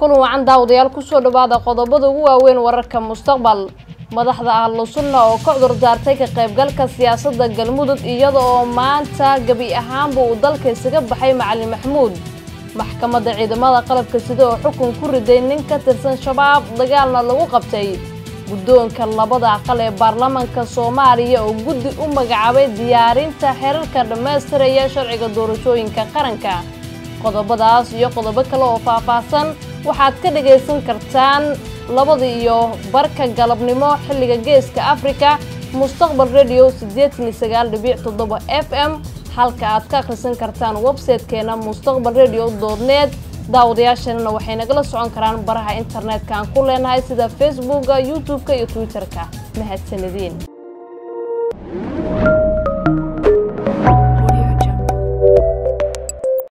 kulan wacan daawadayaal kusoo dhawaada qodobada ugu waaweyn wararka mustaqbal madaxda ahlu sunna oo ka cudur daartay ka qaybgalka siyaasadda galmudug iyada oo maanta gebi ahaanba uu dalka isaga baxay macalin maxamuud maxkamadda ciidamada qalabka sida oo xukun ku riday nin ka tirsan shabaab dagaalna lagu qabtay guddoonka labada aqal ee baarlamaanka soomaaliya oo guddi u magacaabay diyaarinta xeerarka dhammaystiraya sharciga doorashooyinka qaranka qodobadaas iyo qodobo kale oo faahfaahsan waxaad ka dhagaysan kartaan labada iyo barka galabnimo xilliga geeska afrika mustaqbal radio siddeetan iyo sagaal dhibic toddoba f m halka aad ka akhrisan kartaan website-keena mustaqbal radio doodneed daawadayaasheenana waxay nagala socon karaan baraha internetka aan ku leenahay sida facebooka youtube-ka iyo twitter-ka mahadsanediin